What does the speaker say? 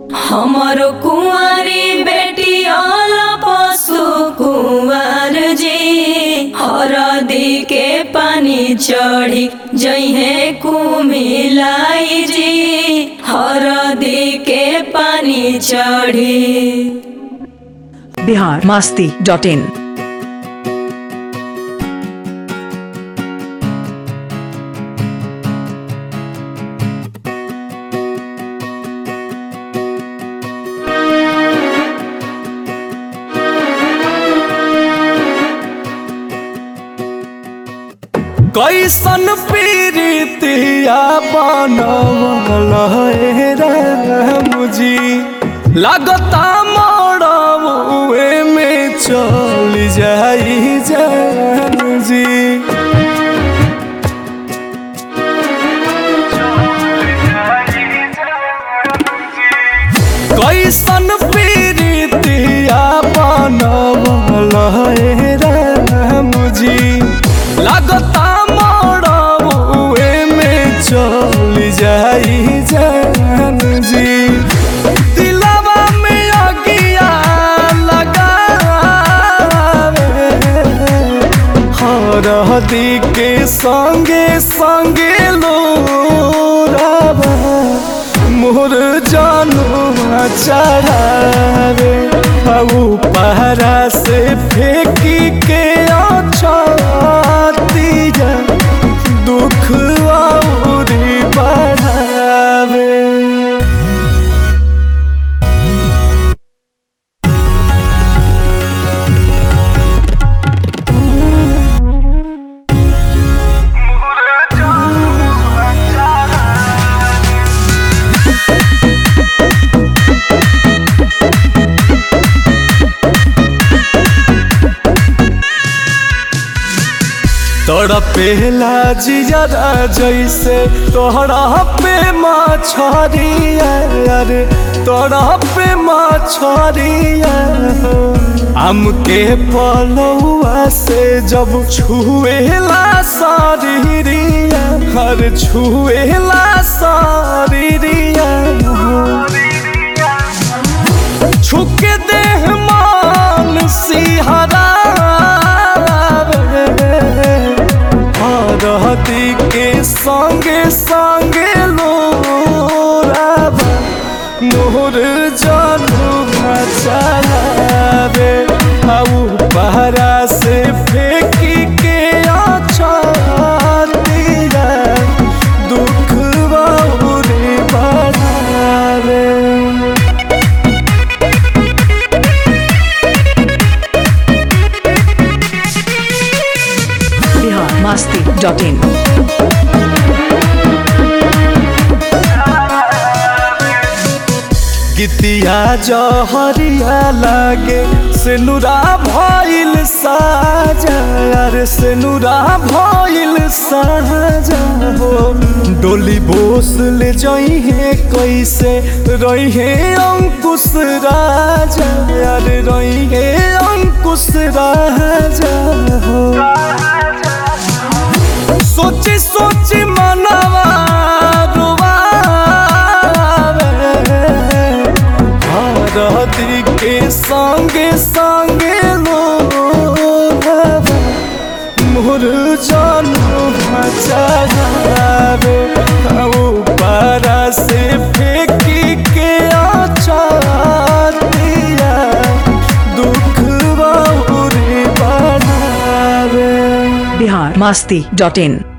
हमरो कुंवारी बेटी अल पशु कुंवर जी हरदी के पानी चढ़ी जइहे कुमिलाई जी हरदी के पानी चढ़ी बिहार मास्ती डॉट इन कैसन पीरितिया बनवल हे मुझी लगता मरवे में चल जाई जान जी कैसन पीरितिया बनवल हे मुझी लगता मरवे में चल जाई जान जी दिलवा में अगिया लगावे हरदी के संगे संगे लोरावा मोर जानू चढ़ावे हऊ पहरा से फेंकी के अछतिया दुख औरी बढ़ावे तड़पेला जियरा जैसे तोहरा पे मछरिया अरे तोहरा पे मछरिया आम के पलौआ से जब छुएला शरीरिया हर छुएला शरीरिया छुके देह मान सिहरा हरहती के संगे संगे लोराबा मोर जानू चलावे आऊ पहरा से फेंकी के अछतिया दुख बहुरी बढ़ावे बिहार मास्ती डॉट इन गीतिया जहरिया लागे सेनुरा भइल साजा अरे सेनुरा भइल साजा हो डोली बोस ले जइहे कैसे रहिहे अंकुश राजा अरे रहिहे अंकुश राजा हो सोची सोची मनवा हरदी के संगे संगे लोभावा मोर जानू चढ़ावे पारा से फेंकी के अछतिया दुख बहुरी बढ़ावे बिहार मास्ती डॉट इन